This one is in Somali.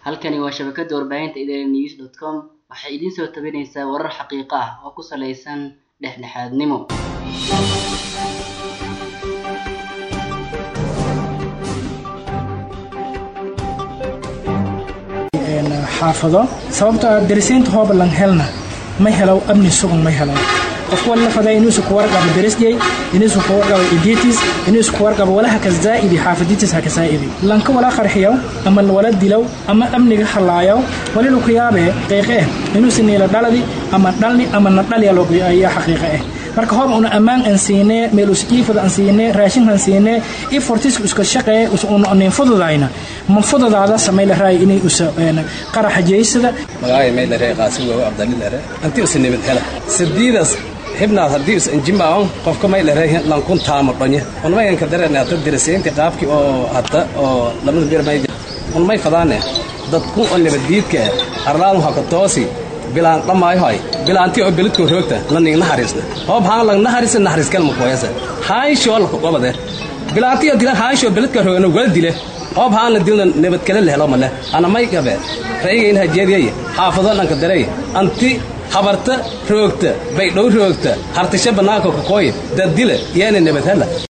halkani waa shabakada warbaahinta idaaha news dot com waxay idiin soo tabinaysaa warar xaqiiqo ah oo ku saleysan dhexdhexaadnimo xaafado sababtoo ah darisiinta hoobalan helna ma helo amni sugan ma helo qofku wala faday inuusu ku warqabo darisjay inuusu ku warqabo iditis inuusu ku warqabo walaha ka zaa'idi xaafaditis ha ka zaa'idi lanka wala qarxiyo ama wala dilow ama amniga halaayo wali lu ku yaabe qiiqe inuusu niila dhaladi ama dhalni ama na dhaliya loo ayaa xaqiiqe ah marka hoob una ammaan aan siinee meel us iifada aan siinee raashin aan siinee i fortiska iska shaqee una nin fududayna ma fudadaada samay la raay inay usa qaraxa jeysada magacay may lare qaasim waa abdalil lare anti us nimid hela sidiidas xibnaad haddii us injimaon qofka may lare lankun taamo dhonye un mayan ka dareen hata diraseynti qaabki oo hata oo lamada bir may un may fadaane dadku oo nabadiidka arlaan haka toosi bilaan dhamaayohay bilaanti oo belidko roogta la ning naxariisna hoob haan lang naxariisa naxariis kalma kooyasa haayshoo la qobade bilaanti oo dilan haayshoo belidka roogana wala dile hoob haan la dilna nabad kale la helo male ana may gabe ra'yiga in hajeediyay xaafado dhanka daray anti habarta roogta baydhow roogta hartisha bannaanka ka kooy dad dile yeena nabad hela